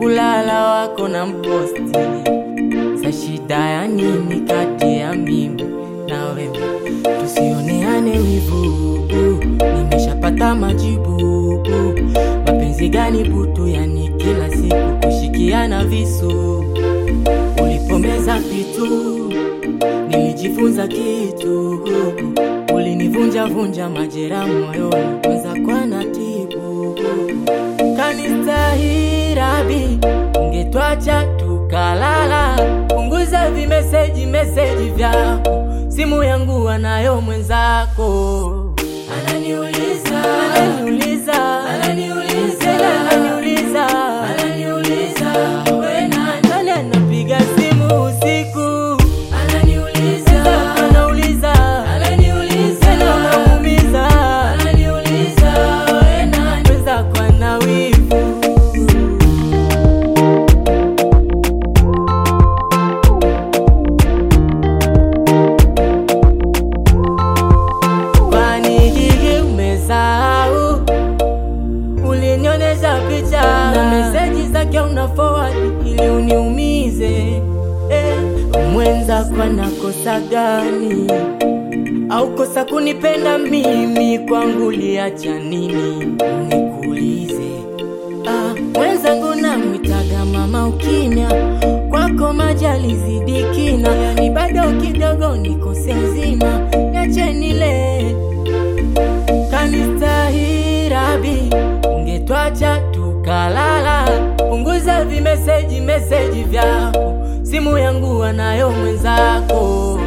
kulala wako na mposti. Sa shida ya nini kati ya mimi na wewe? Tusioneane wivu, nimeshapata majibu. Mapenzi gani butu, yani kila siku kushikiana visu. Ulipomeza vitu nilijifunza kitu, ulinivunja vunja majera moyoni, kwanza kwa natibu kanistahirabi, ungetwacha tukalala. Punguza vimeseji meseji vyako, simu yangu anayo mwenzako. Ananiuliza, ananiuliza, ananiuliza, ananiuliza, ananiuliza, we nani? Nani anapiga simu usiku? Ananiuliza, anauliza, ananiuliza, na unamuumiza, ananiuliza, we nani? Mwenzako ana wivu. Kwani hili umesahau? Ulinionyesha picha na meseji zake una forward ili uniumize. Eh, mwenzako anakosa gani? Au kosa kunipenda mimi? Kwangu liacha nini? Nikuulize. Ah, mwenzangu namwitaga mama ukimya, kwako majali zidi kina, yani bado kidogo nikose nzima, niache nile kanistahirabi, ungetwacha tukalala. Punguza vimeseji meseji vyako, simu yangu anayo mwenzako.